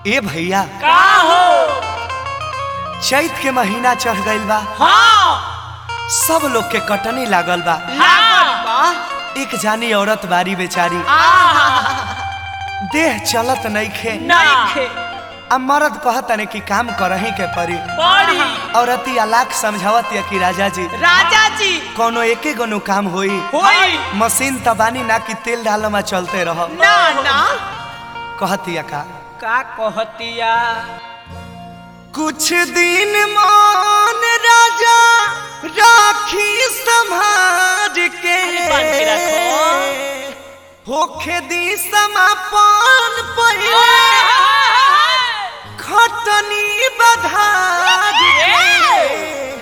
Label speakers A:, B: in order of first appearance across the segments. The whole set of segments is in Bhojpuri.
A: ए भैया
B: का हो
A: चैत के महीना चढ़ गइल बा
B: हाँ
A: सब लोग के कटनी लागल बा
B: हाँ
A: एक जानी औरत बारी बेचारी देह चलत नइखे
B: नइखे
A: आ मर्द कहतने कि काम करही के पड़ी
B: बड़ी
A: औरती लाख समझावत या कि राजा जी
B: राजा जी
A: कोनो एके गो नु काम होई
B: होई
A: मशीन तबानी ना कि तेल डालो में चलते रह
B: ना ना
A: कहतिया का
B: का कहतिया
A: कुछ दिन मान राजा राखी संभार के
B: बांध के रखो।
A: होखे दी समापन पहिले खटनी बधार के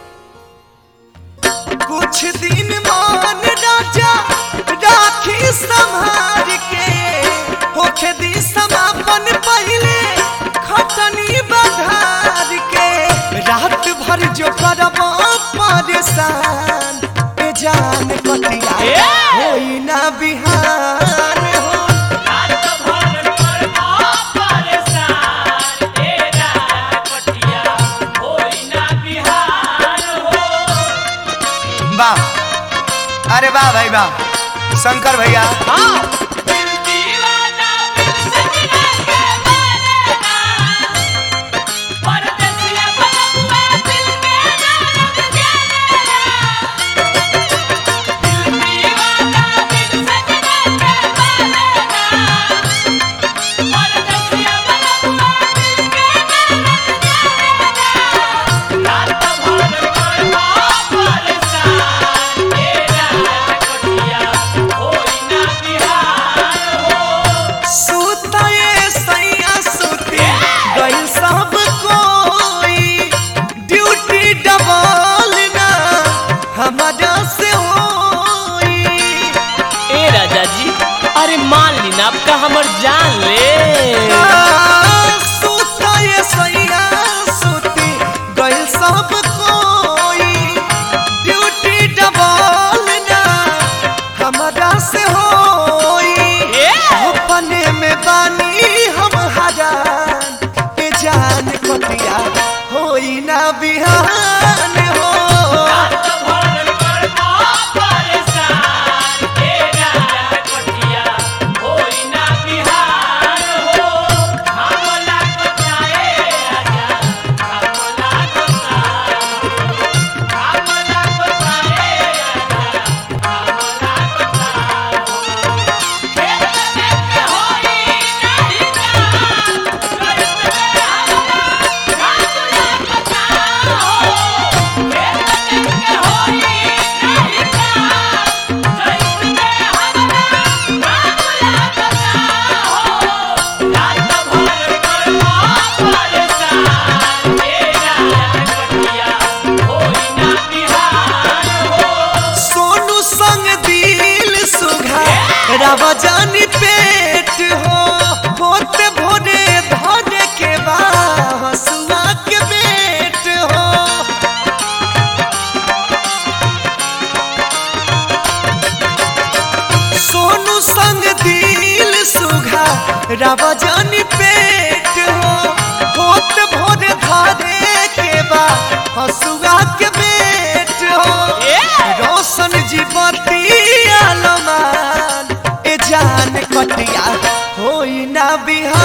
A: कुछ दिन मान राजा राखी संभार के होखे दी समापन पहिले खटनी बधार के रात भर जो करब परेशान ए जान कटिया
B: ए!
A: होई ना बिहान हो
B: रात भर करबा परेशान तेरा कटिया होई ना बिहार हो
A: वाह अरे वाह भाई वाह शंकर भैया
B: हाँ दिल दीवाना दिल सजना के मानेगा परदेसिया बनवा दिल के नाम जानेगा दिल दीवाना दिल सजना के मानेगा परदेसिया बनवा दिल के नाम जानेगा रात भर करबा परेशान तेरा कटिया होई ना बिहार हो
A: सुतए सैया सुते गइल सब कोई ड्यूटी डबल ना हमारा से होई
B: ए राजा जी अरे मान ली ना आपका हमर जान ले
A: सुतए सैया सुते गइल सब कोई ड्यूटी डबल ना हमारा से होई
B: ए!
A: अपने में बानी हम हजान के जान कटिया होई ना बिहान हो
B: रात भर करबा परेशान तेरा कटिया होई ना बिहार हो हमला बचाए राजा हमला बचाए हमला बचाए राजा हमला बचाए खेत में के होई नहीं जान करत में हमरा हमला बचाओ खेत में के होई नहीं जान करत में हमरा हमला बचाओ रात भर करबा परेशान तेरा कटिया होई ना बिहार हो
A: सोनू संग दिल सुघा रवा जानी पेट हो होते भोरे धरे के बा हसुआ के बेट हो सोनू संग दिल सुघा रवा जानी पेट हो होत भोर धारे के बा हसुआ के बेट हो रोशन जीवती आलमान ए जान कटिया होई ना बिहार